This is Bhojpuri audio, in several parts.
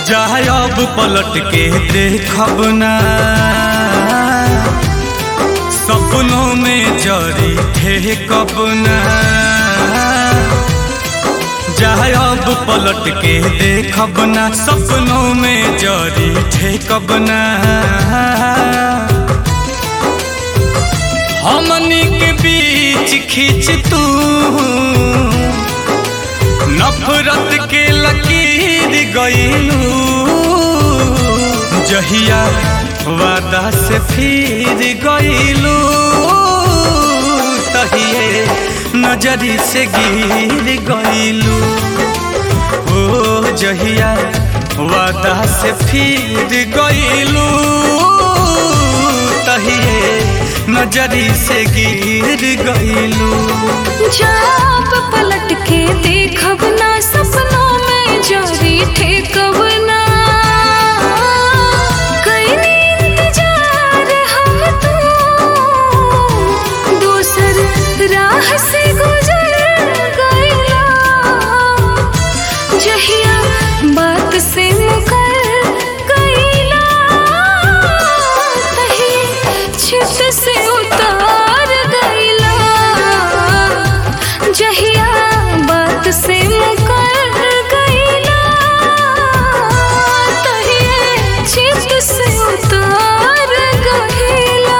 जाए अब पलट के देखब ना सपनों में जरी थे कब ना जाए अब पलट के देखब ना सपनों में जरी थे कब ना हमनी के बीच खींच तू नफरत के लकीर गईलू जहिया वादा से फिर गईलू तहिए नजरी से गिर गईलू ओ जहिया वादा से फिर गईलू तहिए नजरी से गिर गईलू जाप पलट के देखब ना सपनों में जरी ठेकब ना कईनी इंतजार हम तो दूसर राह से गुजर गईला जहिया बात से मुकर गईला तही छित से उतार गईला जहिया बात से मुकर गईला तही छित से उतार गईला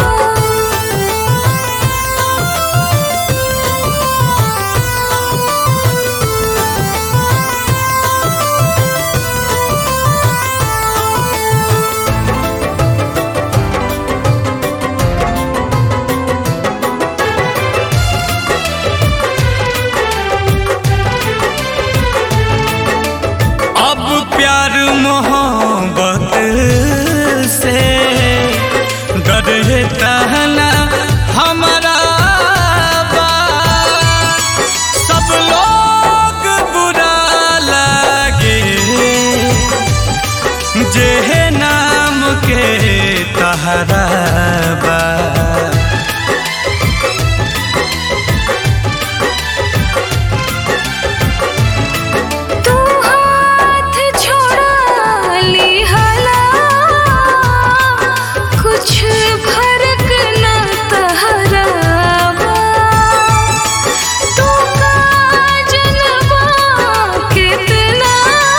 अब प्यार मोहब्बत से डरता ना हमारा बा। सब लोग बुरा लगे जे नाम के तहरा बा तू हाथ छोड़ा ली हला कुछ फर्क न तहरावा तू का जनवा कितना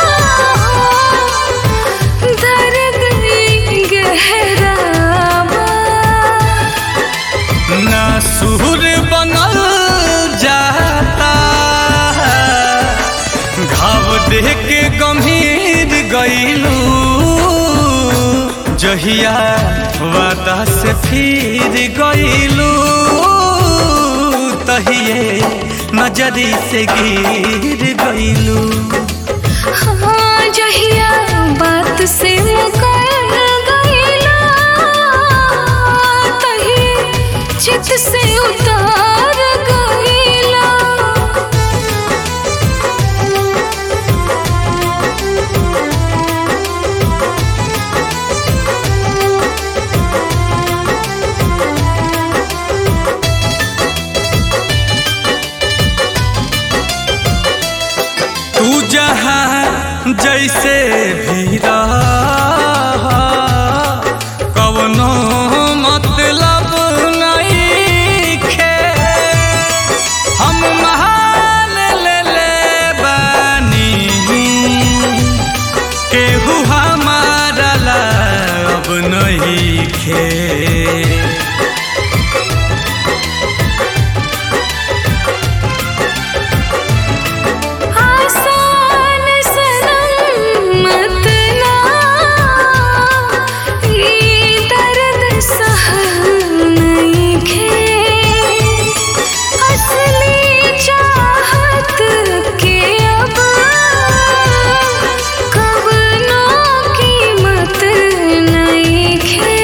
दर्द गहरावा ना सुर बनल जाता घाव देख के गंभीर गईलू जहिया वादा से फिर गईलू तहिए नजरी से गिर गईलू हाँ जहिया बात से मुकर गईला तही चित से उतार गईला तू जहाँ जैसे भी रह कवनो मतलब नहीं खे हम महान ले ले बानी केहू हमारा ला अब नहीं खे आसान सनम मत ना ये दर्द सहल नहीं खे असली चाहत के अब कवनो कीमत नहीं खे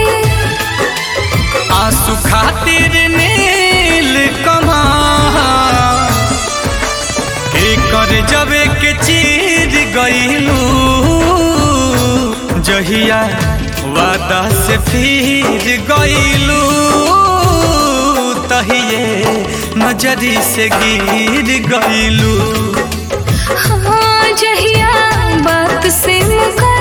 आंसू खातिर नील कमा कर जबे के चीर गईलू जहिया वादा से फिर गईलू तहिए नजरी से गिर गईलू हाँ जहिया बात से मुकर